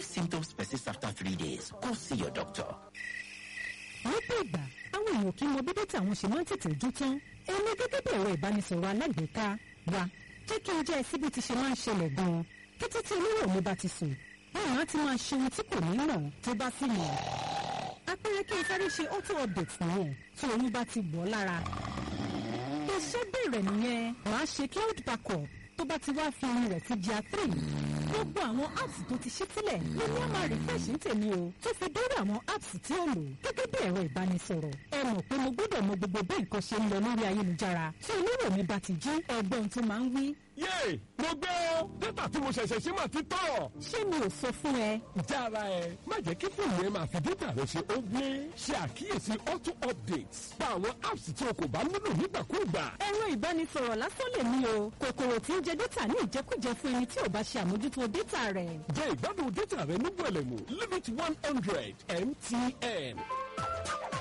If symptoms persist after three days, go see your doctor. lọ́pọ̀ ìgbà àwọn èèyàn kì í mọ bí dátà àwọn ṣe máa ń tètè jó tán èmi gẹ́gẹ́ bí ẹ̀rọ ìbánisọ̀rọ̀ alágbèéká wa jẹ́ kí n jẹ́ ẹ sí bí ti ṣe máa ń ṣẹlẹ̀ gan-an kété tí olówó mi bá ti sùn báwọn á ti máa ṣe ohun tí kò ní mọ̀ tó bá sì mọ̀ apẹ̀rẹ̀ kí n sáré ṣe auto update nìyẹn tí oyún bá ti wọ̀ ọ́ lára iṣẹ́ bẹ̀rẹ̀ nìyẹn wàá ṣe cloud backup tó bá ti wá fi orin rẹ̀ sí jà three gbogbo àwọn apps tó ti ṣí sílẹ̀ ló ní àmà refresh ń tèmi o tó fi dórí àwọn apps tí ó lò gẹ́gẹ́ bí ẹ̀rọ ìbánisọ̀rọ̀ ẹ mọ̀ pé mo gbọ́dọ̀ mọ gbogbo bí nǹkan ṣe ń lọ lórí ayélujára tí olówó mi bá ti jí ẹgbọ́n tó máa ń wí. yéè mo gbé o dátà tí mo ṣẹ̀ṣẹ̀ ṣe máa ti tọ̀. ṣé mi ò sọ fún ẹ jára ẹ má jẹ́ kí fóònù ẹ máa fi dátà rẹ ṣe ó gbé ṣe àkíyèsí auto updates pa àwọn apps tí o kò bá nílò nígbàkúùgbà. ẹ̀rọ ìbánisọ̀rọ̀ lásán lè mí o kòkòrò tí ń jẹ dátà ní ìjẹkújẹ fún ẹni tí ò bá ṣe àmójútó dátà rẹ̀. jẹ́ ìgbádùn dátà rẹ ní gbẹ̀lẹ̀mú limit one hundred mtn.